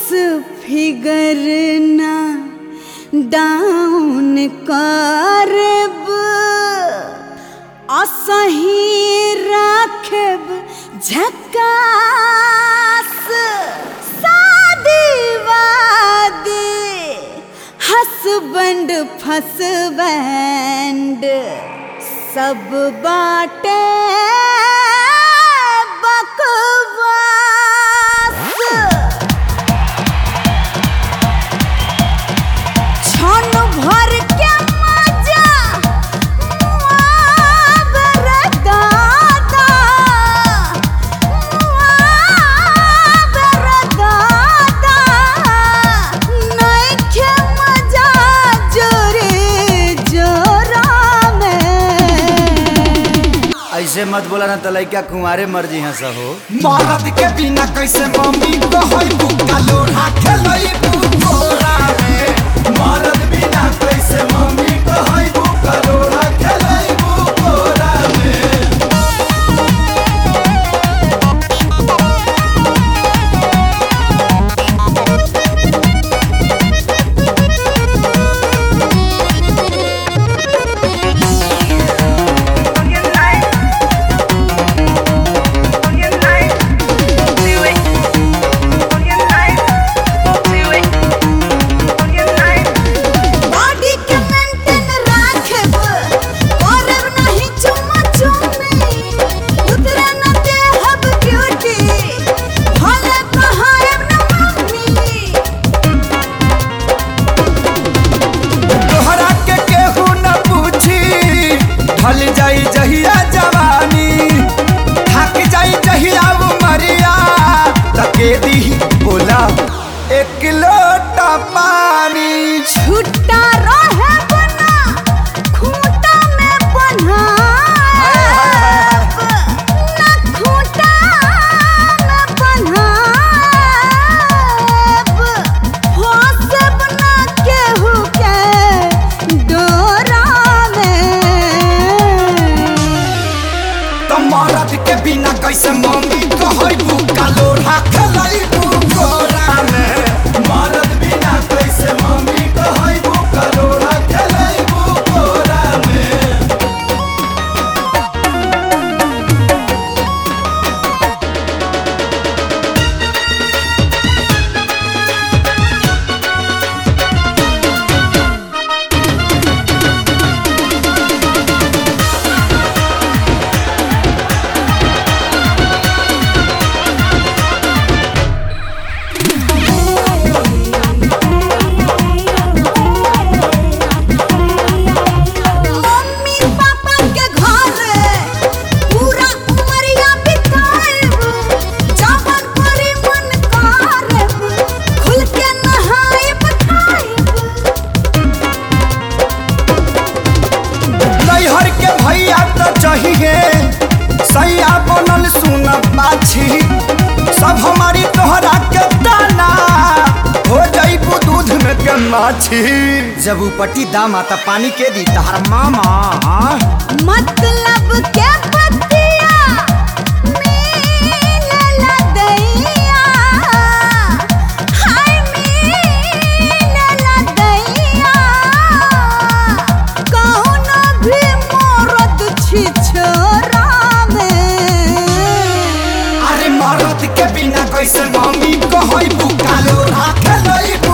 Figure ना down करब असही राखब झकास शादी वादी हसबैंड फसबैंड सब बाटे बकवास क्षण भर के मजा मुआवर दादा मुआवर दादा नइखे मजा जोरे जोरा में ऐसे मत बोला ना तो लइका कुंवारे मर्जी हंस हो मरद के बिना कैसे मम्मी कहई बुक्का लोढ़ा खेलई बुकोरा में मरद बिना कैसे मम्मी कहई बुक्का लोढ़ा खेलई बुकोरा में बॉडी के मेंटेन राखब करब नहीं चुम्मा चुम्मी उतरे न देहब ब्यूटी भले कहायब न मम्मी तोहरा के केहू न पूछी ढल जाई जहिया जवानी थक जाई जहिया उमरिया तके दी बोला एक लोटा पानी छुट्टा रहे बना खूंटा में बन्हाब न खूंटा में बन्हाब फंसब न केहू के डोरा में तो मरद के बिना कैसे मम्मी कहई बुक्का लोढ़ा खेलई बुकोरा में मरद बिना कैसे मम्मी कहई बुक्का लोढ़ा खेलई बुकोरा में मम्मी पापा के घर पूरा उमरिया बिताएब जवन परी मन करब खुल के नहाएब खाएब नैहर के भैया तो चाहिए सैया बनल सुन पाछी सब हमारी तोहरा के दाना हो जाइबू दूध में के माछी जब उपटी दाम आता पानी के दी तहर मामा हाँ? मतलब के पतिया मीनला दैया हाय मीनला दैया कौनो भी मरद छी छोरा में अरे मरद के बिना कैसे मम्मी कहई बुका लोढ़ा खेलई